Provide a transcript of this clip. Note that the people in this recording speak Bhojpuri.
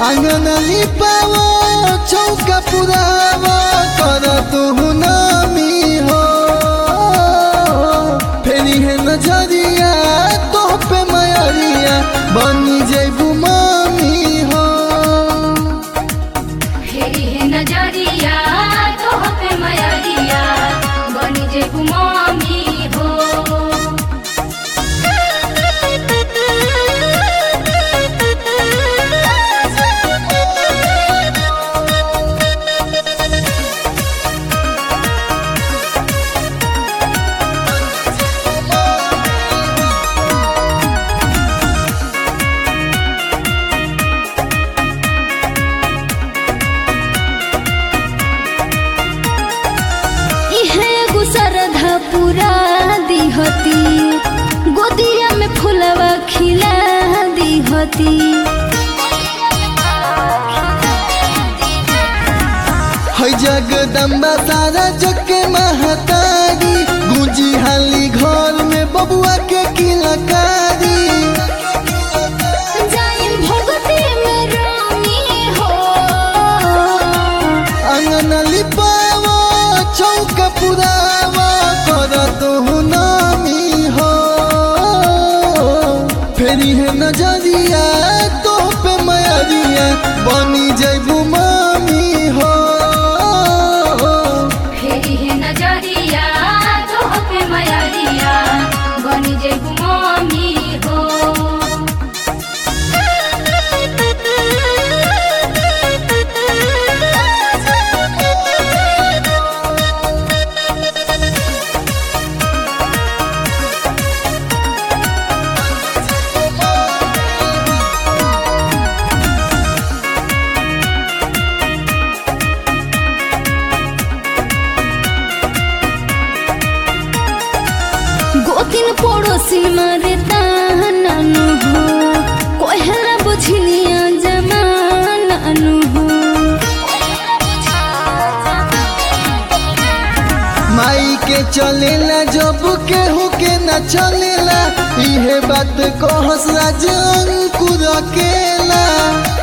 आंगन लिपावो चौका पुरावो कर तू नामी हो फेरी है नजरिया तो पे मयरिया बनी जेबू मामी हो फेरी है नजरिया तो पे मयरिया बनी जे गुमामी हो इहे एगो श्रद्धा पूरा दिहती गोदिया में फुलवा खिला दिहती है जगदम्बा सारा जग के महतारी गुंजी हाली घर में बबुआ के किलकारी जाइम भगती में रानी हो आंगन लिपावो चौका पुरावो कर तू नामी हो फेरी है नजरिया तो पे मयरिया बनी जेबू मामी हो फेरी है नजरिया तो पे मयरिया बनी जे गुमामी हो गोतिन पड़ोसिन मारे तानानु हो कोहरा बुझलिया जमानानु हो माई के चलेला जब केहू के न चलेला इहे बात कहस राज अंकुर अकेला